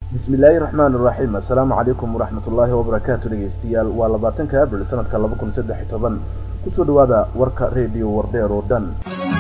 bismillaahi raxmaan iraxiim assalaamu calaykum waraxmatullaahi wabarakaatu dhegeystayaal waa labaatanka abril sanadka laba kun saddex iyo toban kusoo dhawaada warka rediyo wardheer oo dhan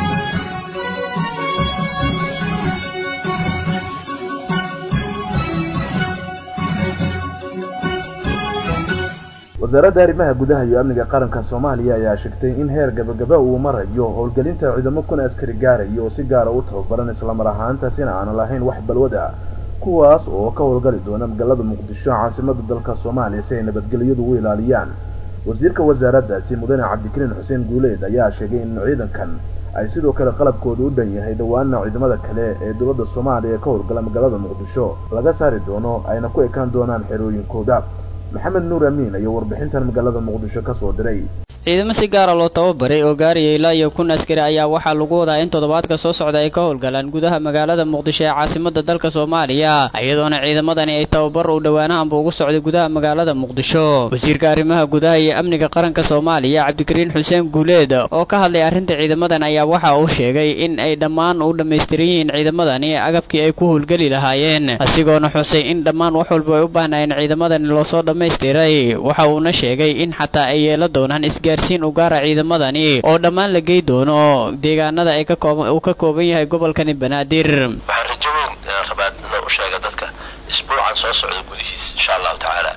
wasaaradda arrimaha gudaha iyo amniga qaranka soomaaliya ayaa sheegtay in heer gabagaba uu marayo howlgelinta ciidamo kun askari gaaraya oo si gaara u tababaran islamar ahaantaasina aan lahayn wax balwad ah kuwaas oo ka howlgali doona magaalada muqdisho caasimada dalka soomaaliya si ay nabadgelyadu u ilaaliyaan wasiirka wasaaraddaasi mudane cabdikariin xuseen guuleed ayaa sheegay in ciidankan ay sidoo kale qalabkooda u dhan yahay dhowaana ciidamada kale ee dowladda soomaaliya ka howlgala magaalada muqdisho laga saari doono ayna ku ekaan doonaan xerooyinkooda maxamed nuur amiin ayaa warbixintan magaalada muqdisho ka soo diray ciidamo si gaara loo tababaray oo gaaraya ilaa iyo kun askari ayaa waxaa lagu wadaa in toddobaadka soo socda ay ka howlgalaan gudaha magaalada muqdisho ee caasimada dalka soomaaliya iyadoona ciidamadani ay tababar u dhowaanahanba ugu socday gudaha magaalada muqdisho wasiirka arrimaha gudaha iyo amniga qaranka soomaaliya cabdikariin xuseen guuleed oo ka hadlay arrinta ciidamadan ayaa waxa uu sheegay in ay dhammaan u dhammaystiran yihiin ciidamadani agabkii ay ku howlgeli lahaayeen asigoona xusay in dhammaan wax walba ay u baahnaayeen ciidamadani loosoo dhammaystiray waxa uuna sheegay in xataa ay yeela doonaan gaarsiin u gaara ciidamadani oo dhammaan la gey doono deegaanada ay uu ka kooban yahay gobolkani banaadir waxaan rajo weyn rabaa inaan u sheega dadka isbuucan soo socda gudihiis insha allahu tacaala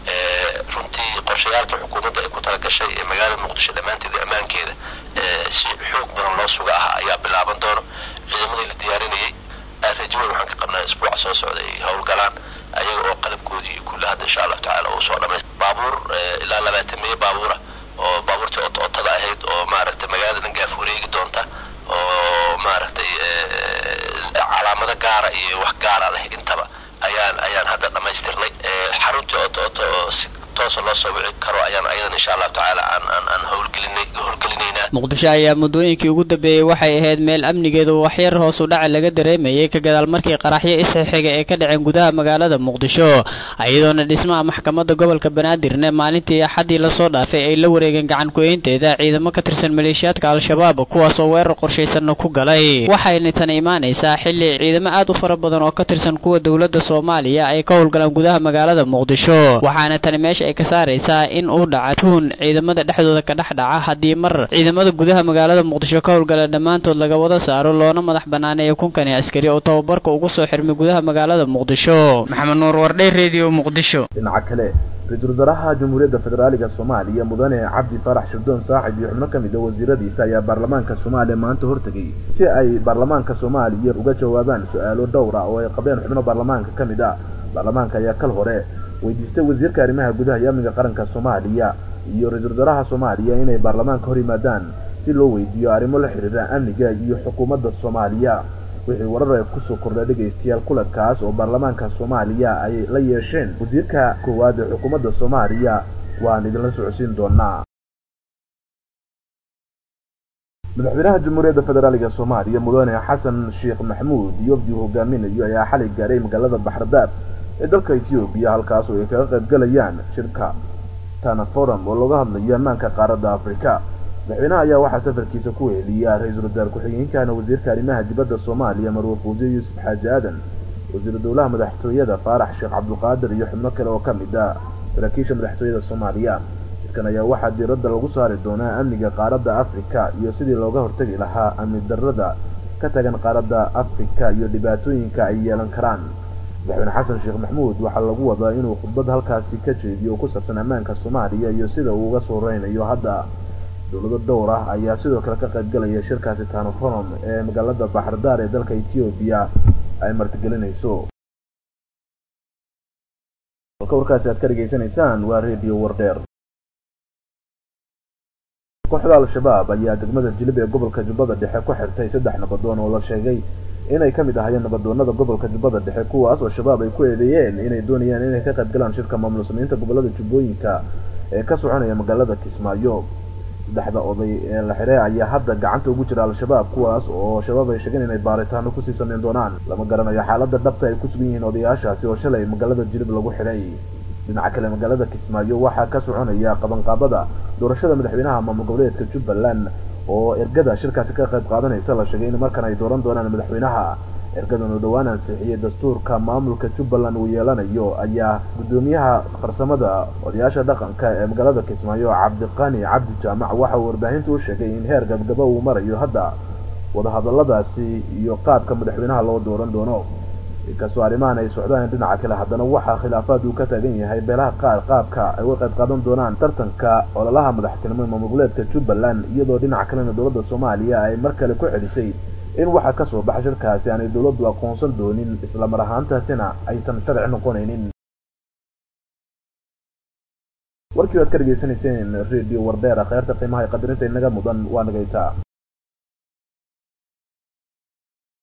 runtii qorshayaalkii xukuumadda ay ku talagashay ee magaalada muqdisho dhammaanteeda ammaankeeda si xoog badan loo suga ah ayaa bilaaban doono ciidamadii la diyaarinayay rajo weyn waxaan ka qabnaa isbuuca soo socda ay howlgalaan ayaga oo qalabkoodii kulle hadda insha allahu tacala uu soo dhamays baabuur ilaa labaatan meeyo baabuura oo baabuurtii otada ahayd oo maaragtay magaalada dhan gaaf wareegi doonta oo maaragtay calaamado gaara iyo wax gaara leh intaba ayaan ayaan hadda dhammaystirnay xaruntii oto oto oo si toosa loo soo wici karo ayaan ayadan insha allahu tacaala aan aan aan howlgelinay howlgelinaynaa muqdisho ayaa muddooyinkii ugu dambeeyey waxay ahayd meel amnigeedu waxyar hoos u dhaca laga dareemayay ka gadaal markii qaraxyo isxixiga ee ka dhaceen gudaha magaalada muqdisho iyadoona dhismaha maxkamadda gobolka banaadirne maalintii axaddii lasoo dhaafay ay la wareegeen gacan ku-eynteeda ciidamo ka tirsan maleeshiyaadka al-shabaab kuwaas oo weerar qorshaysanna ku galay waxayna tan imaanaysaa xilli ciidamo aad u fara badan oo ka tirsan kuwa dowladda soomaaliya ay ka howlgalaan gudaha magaalada muqdisho waxaana tani meesha ay ka saaraysaa in uu dhaca tuhun ciidamada dhexdooda ka dhex dhaca haddii mar ciidamada gudaha magaalada muqdisho ka howlgala dhammaantood laga wada saaro loona madax banaaneeyo kunkani askari oo tababarka ugu soo xirmay gudaha magaalada muqdisho maxamed nuur wardhay redio muqdisho dhinaca kale ra-iisul wasaaraha jamhuuriyadda federaaliga soomaaliya mudane cabdi faarax shirdoon saaxib iyo xubno ka mid a wasiiradiisa ayaa baarlamaanka soomaaliya maanta hortegay si ay baarlamaanka soomaaliya uga jawaabaan su-aalo dhowra oo ay qabeen xubno baarlamaanka ka mid ah baarlamaanka ayaa kal hore weydiistay wasiirka arrimaha gudaha iyo amniga qaranka soomaaliya iyo ra-iisul wasaaraha soomaaliya inay baarlamaanka hor yimaadaan si loo weydiiyo arrimo la xidhiira amniga iyo xukuumadda soomaaliya wixii warar ay kusoo kordha dhegaystayaal kulankaas oo baarlamaanka soomaaliya ay la yeesheen wasiirka koowaad ee xukuumadda soomaaliya waan idinla socodsiin doonaa madaxweynaha jamhuuriyadda federaaliga soomaaliya mudane xasan sheekh maxamuud iyo obdii hogaaminayo ayaa xalay gaaray magaalada baxradaab ee dalka etoobiya halkaas oo ay kaga qayb galayaan shirka tana forum oo looga hadlayo ammaanka qaaradda afrika madaxweynaha ayaa waxaa safarkiisa ku weheliya ra-iisul wasaar ku-xigeenkana wasiirka arrimaha dibadda soomaaliya marwe fuusiye yuusuf xaaji aadan wasiiru dowlaha madaxtooyada faarax sheekh cabdulqaadir iyo xubno kale oo ka mid ah saraakiisha madaxtooyada soomaaliya shirkan ayaa waxaa diiradda lagu saari doonaa amniga qaaradda afrika iyo sidii looga hortagi lahaa amni darrada ka tagan qaaradda afrika iyo dhibaatooyinka ay yeelan karaan madaxweyne xasan sheekh maxamuud waxaa lagu wadaa inuu khudbad halkaasi ka jeediyo oo ku saabsan ammaanka soomaaliya iyo sida uu uga soo reynayo hadda dowlado dhowr ah ayaa sidoo kale ka qayb galaya shirkaasi tanofonom ee magaalada baxardaar ee dalka etoobiya ay martigelinayso halka warkaasi aad ka dhegaysanaysaan waa redio wardheer kooxda al-shabaab ayaa degmada jilib ee gobolka jubbada dhexe ku xirtay saddex nabadoon oo la sheegay inay ka mid ahayeen nabadoonada gobolka jubbada dhexe kuwaas oo shabaab ay ku eedeeyeen inay doonayaan inay ka qayb galaan shirka maamul samaynta gobolada jubbooyinka ee ka soconaya magaalada kismaayo saddexda oday ee la xidhay ayaa hadda gacanta ugu jira al-shabaab kuwaas oo shabaab ay sheegeen inay baaritaano kusii sameyn doonaan lama garanayo xaaladda dhabta ay ku sugan yihiin odayaashaasi oo shalay magaalada jilib lagu xidhay dhinaca kale magaalada kismaayo waxaa ka soconaya qabanqaabada doorashada madaxweynaha maamul goboleedka jubbaland oo ergada shirkaasi ka qayb qaadanaysa la sheegay in markan ay dooran doonaan madaxweynaha ergadan oo dhowaan ansixiyey dastuurka maamulka jubbaland uu yeelanayo ayaa guddoomiyaha farsamada odayaasha dhaqanka ee magaalada kismaayo cabdiqani cabdi jaamac waxa uu warbaahinta u sheegay in heer gabgaba uu marayo hadda wadahadaladaasi iyo qaabka madaxweynaha loo dooran doono inkastoo arrimahan ay socdaan dhinaca kale haddana waxaa khilaafaad uu ka taagan yahay beelaha qaar qaabka ay uga qayb qaadan doonaan tartanka ololaha madaxtinimo ee maamulgoleedka jubbaland iyadoo dhinaca kalena dowladda soomaaliya ay mar kale ku celisay in waxa ka soo baxa shirkaasi aanay dowladdu aqoonsan doonin isla mar ahaantaasina aysan sharci noqonaynin warkii waad ka dhegaysanayseen radio wardheera kheyrta qiimaha ee qadarinta inaga mudan waa nagaytaa